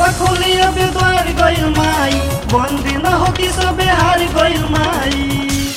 बखोली अब द्वार गइल माई बंदी न हो कि सबे हार गइल माई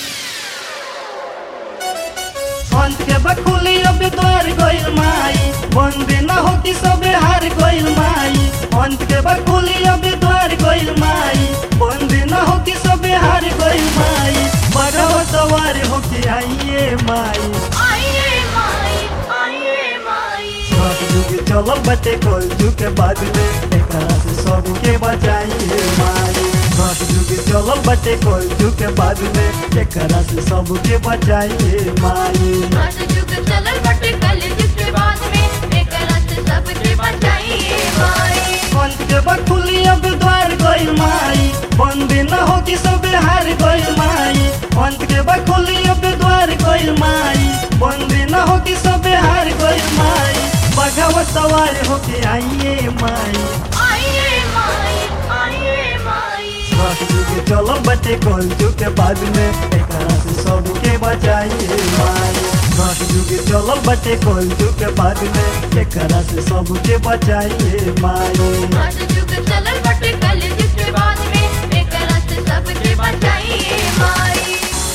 अंत के बखोली अब द्वार गइल माई बंदी न हो कि सबे हार गइल माई अंत के बखोली अब द्वार गइल माई बंदी न हो कि सबे हार गइल माई बगवा सवार हो के आइए माई आइए माई आइए माई सब जुग चलल बटे कोल जुग बाद में एकरा से सबके बचाइए माई सब जुग चलल बटे कोल जुग बाद में एकरा से सबके बचाइए माई आज जुग चलल बटे कल जिसके बाद में एक रात सबके बचाइए माई अंत के बखुली अब द्वार गइल माई बंदी न हो कि सबे हार गइल माई अंत के बखुली अब द्वार गइल माई बंदी न हो कि सबे हार गइल माई बघावा सवार होके आइए माई आइए माई आइए माई रस जुग चलल बटे कोल जुग के बाद में एकरा से सबके बचाइए माई रस जुग चलल बटे कोल जुग के बाद में एकरा से सबके बचाइए माई आज जुग चलल बटे कल जिसके बाद में एक रात सबके बचाइए माई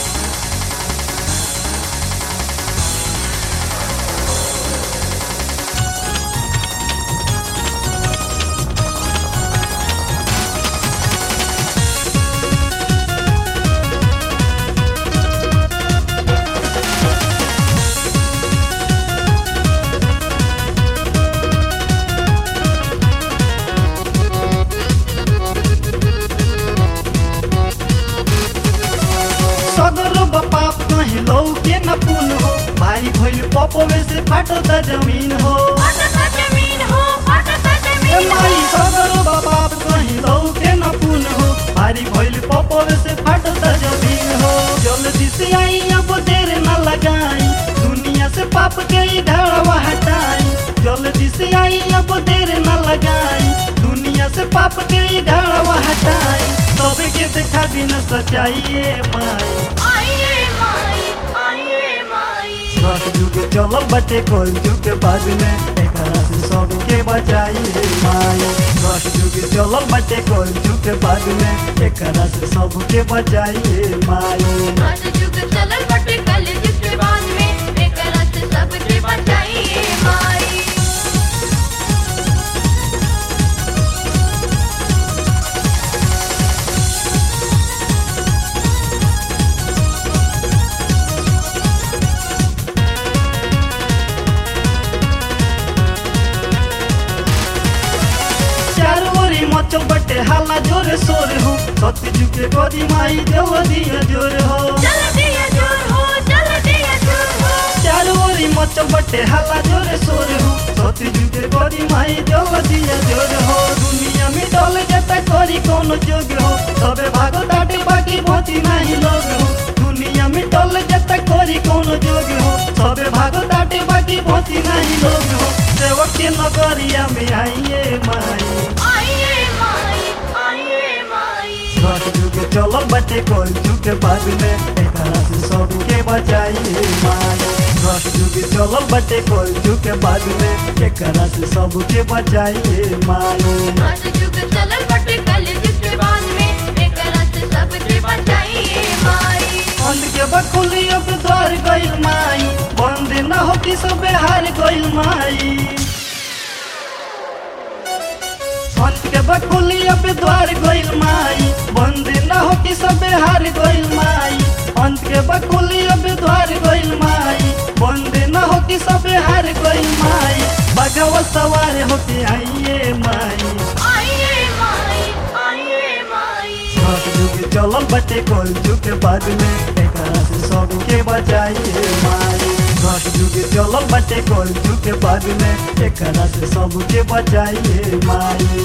सगरो बाप कहीं लौ के न पुन हो भाई भइल पपवे से फाटो त जमीन हो फाटता जमीन हो फाटता ए जमीन माई हो सगरो बाप कहीं लौ के न पुन हो भारी भइल पपवे से फाटो त जमीन हो जल्दी से आई अब देर न लगाई दुनिया से पाप के ई ढालवा हटाई जल्दी से आई अब देर न लगाई दुनिया से पाप के ई ढालवा हटाई सबके देखा बिना सचाइए माई आइए माई आइए माई रस जुग चलल बटे कोल जुग के बाद में एकरा से सबके बचाइए माई रस जुग चलल बटे कोल जुग के बाद में एकरा से सबके बचाइए माई आज जुग चलल बटे कल जिसके बाद में एक रात सबके बचाइए माई चारों ओरी मचल बटे हाला जोरे सोरे हो सत्य जुग के गोदी माई देव दिया जोर हो चल दिया जोर हो चल दिया जोर हो चारों ओरी मचल बटे हाला जोरे सोरे हो सत्य जुग के गोदी माई देव दिया जोर हो दुनिया में डल जाता करी कोनो जोग हो सबे भागो दाटे बाकी भोती नहीं लोग हो दुनिया में डल जाता करी कोनो जोग हो सबे भागो दाटे बाकी भोती नहीं लोग हो सेवक के नगरिया में आइए माई आइए माई आइए माई रस जुग चलल बटे कोल जुग के बाद में एकरा से सबके बचाइए माई रस जुग चलल बटे कोल जुग के बाद में एकरा से सबके बचाइए माई आज जुग चलल बटे कल जिसके बाद में एक रात सबके बचाइए माई अंध के बखुली अब द्वार गइल माई बंद न हो कि सबे हार गइल माई अंत के बखुली अब द्वार गइल माई बंद न हो कि सबे हार गइल माई अंत के बखुली अब द्वार गइल माई बंद न हो कि सबे हार गइल माई बगवा सवार होके आइए माई आइए माई आइए माई रस जुग चलल बटे कोल जुग के बाद में एकरा से सबके बचाइए माई रस जुग चलल बटे कोल जुग के बाद में एकरा से सबके बचाइए माई